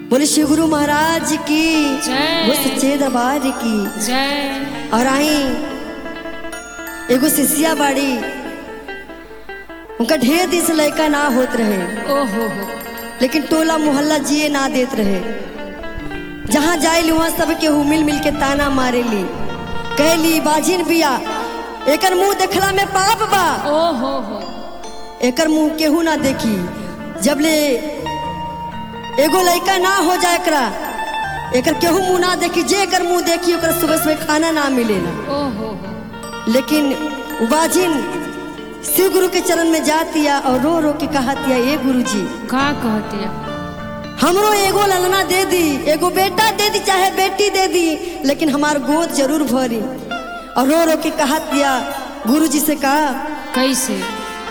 बोले श्री गुरु महाराज की जय। वो सच्चे दरबार की जय और आई एगो शिष्या बाड़ी उनका ढेर दिन से लड़का ना होत रहे ओहो हो लेकिन टोला मोहल्ला जिए ना देत रहे जहाँ जाए वहाँ सब केहू मिल मिल के ताना मारे ली कहली बाजिन बिया एकर मुंह देखला में पाप बा ओहो हो एकर मुंह केहू ना देखी जब ले एगो लड़का ना हो जाए एकरा एकर केहू मुंह ना देखी जे एकर मुंह देखी ओकर सुबह सुबह खाना ना मिलेला ओहो हो लेकिन बाजिन शिव गुरु के चरण में जातिया और रो रो के कहतिया ए गुरु जी का कहतिया हमरो एगो ललना दे दी एगो बेटा दे दी चाहे बेटी दे दी लेकिन हमार गोद जरूर भरी और रो रो के कहतिया गुरु जी से कहा कैसे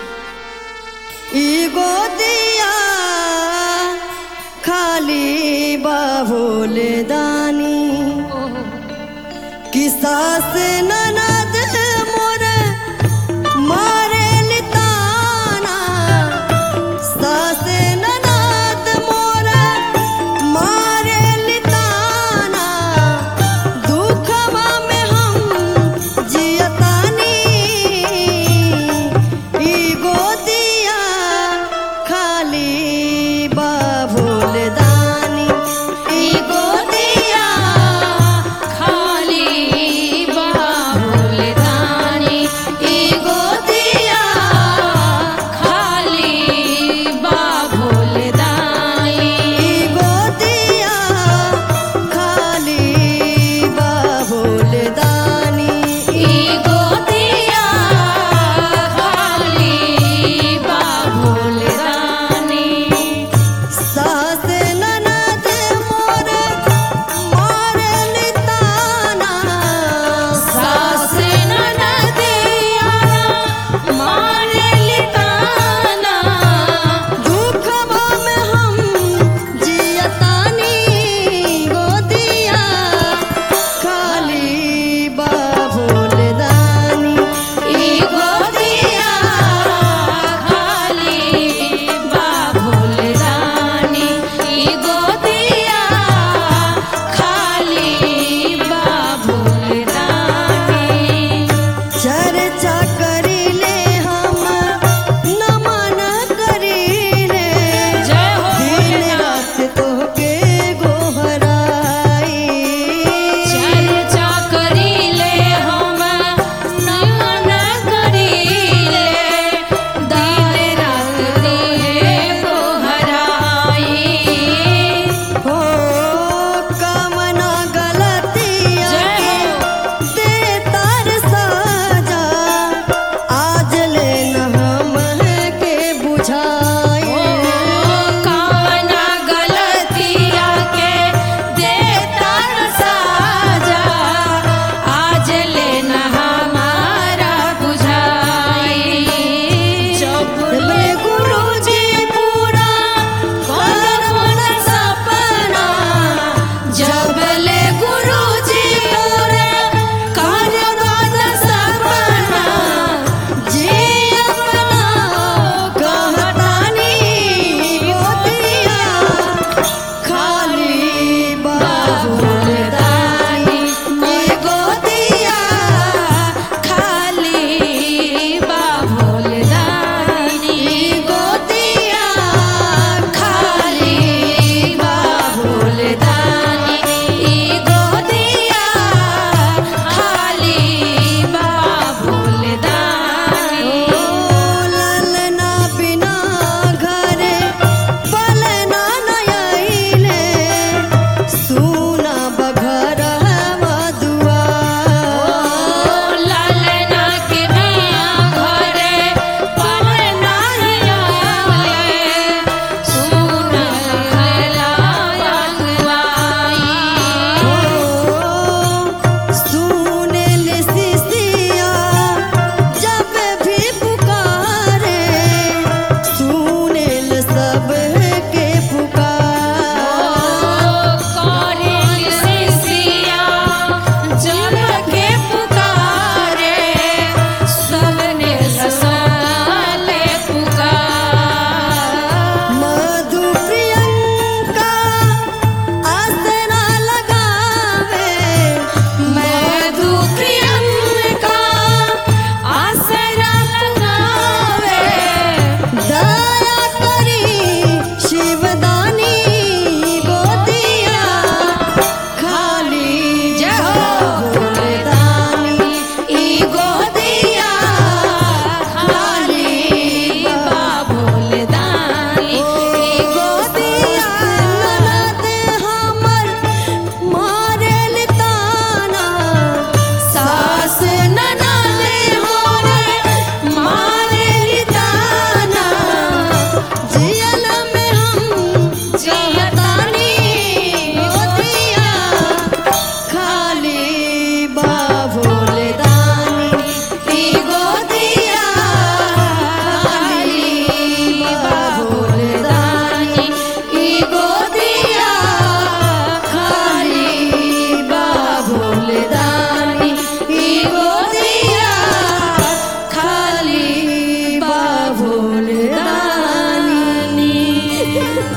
ई गोदिया खाली बाबोले दानी ओहो हो कि सास ननद मोर मारे लिताना सास ननद मोर मारे लिताना दुखवा में हम जियतानी ई गोदिया खाली बाबुल दानी ई गोदिया खाली बाबू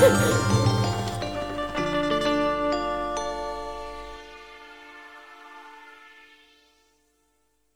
हाँ